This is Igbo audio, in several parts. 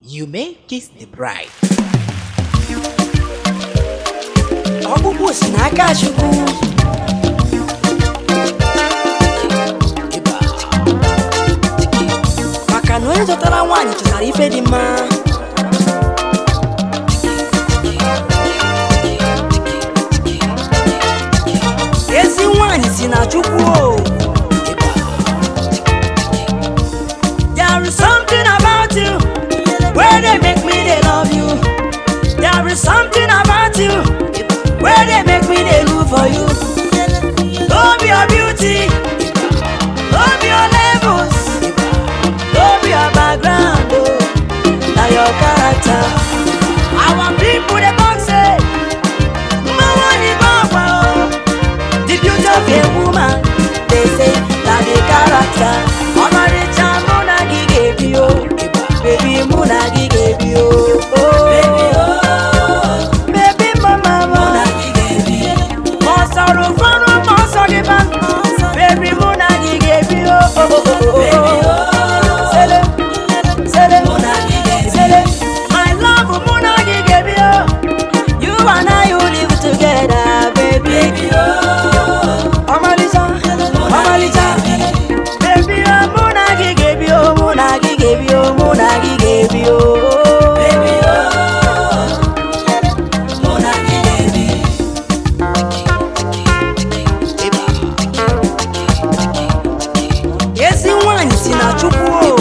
You may kiss the bride. ọkpụkpụ si n'aka Chukwu maka na onye chọtara nwaanyị chọtara ife dị mma ezi nwaanyị si na Chukwu o There is something about you where they make me they love you. There is something about you where they make me they look for you. Don't be your beauty, don't be your levels, don't be your background, oh, now your character. Our people they talk say, Mama ni Baba, oh. the beauty of a woman, they say that the character. Ọmarịcha mụ na gị ga-ebi o, baby mụ na gị ga-ebi o. Baby mama mụ na gị ga-ebi. Ma ọ sọrọ ụfọdụ ma ọ sọ gị ba, baby mụ na gị ga-ebi o. Sele, sele, sele, my love mụ na gị ga-ebi o. You and I will live together, baby. Ọmalịcha, ọmalịcha. Baby, oh, mụ na gị ga-ebi o, mụ na gị ga-ebi o, mụ na gị ga-ebi o. Ezi nwaanyị si na Chukwu o.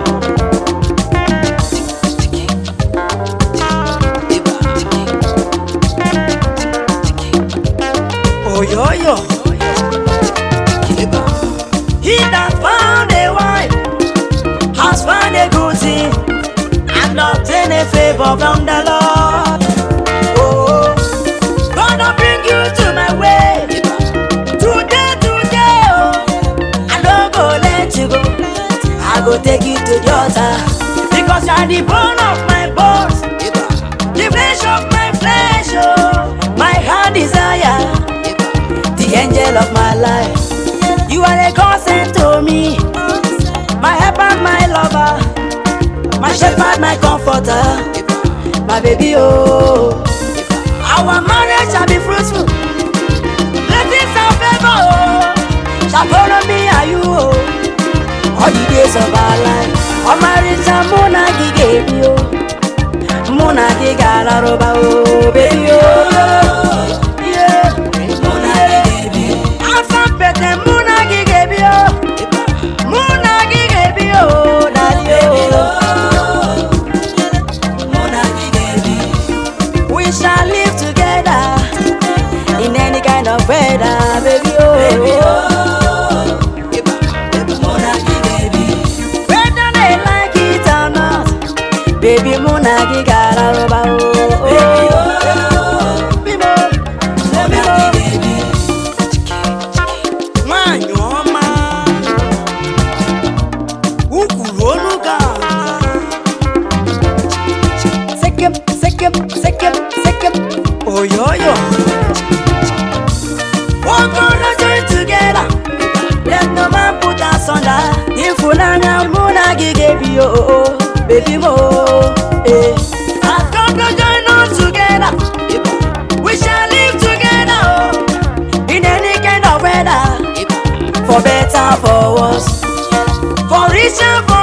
Oyoyo. He that found a wife has found a good thing and obtained a favor from the Lord. Oh, gonna bring you to my way today, today. Oh, I don't go let you go. I go take you to the altar because you are the bone of my bones, the flesh of my flesh. Oh, my heart desire, the angel of my life. You are a godsend to me, my helper, my lover, my shepherd, my comforter, my baby. Oh, our marriage shall be fruitful. Blessings and favor oh, shall follow me and you. Oh, all the days of our life. Ọmarịcha mụ na gị ga-ebi o, mụ na gị ga-alarụba o, baby o. Yeah. Asampete mụ na gị ga-ebi o, mụ na gị ga-ebi o, daddy o. We shall live together in any kind of weather, baby oh. Whether they like it or not, baby mụ na gị ga-alarụba o. Bimo, bimo. Nwanyị ọma, ukwuru olu ga Sekem, sekem, sekem, sekem. Oyoyo. Walk on the joint together. Let no man put us under. Ịfụnanya mụ na gị ga-ebi o, o, o, baby mo. Eh. I've come to join us together. We shall live together oh, in any kind of weather. For better, for worse. For richer, for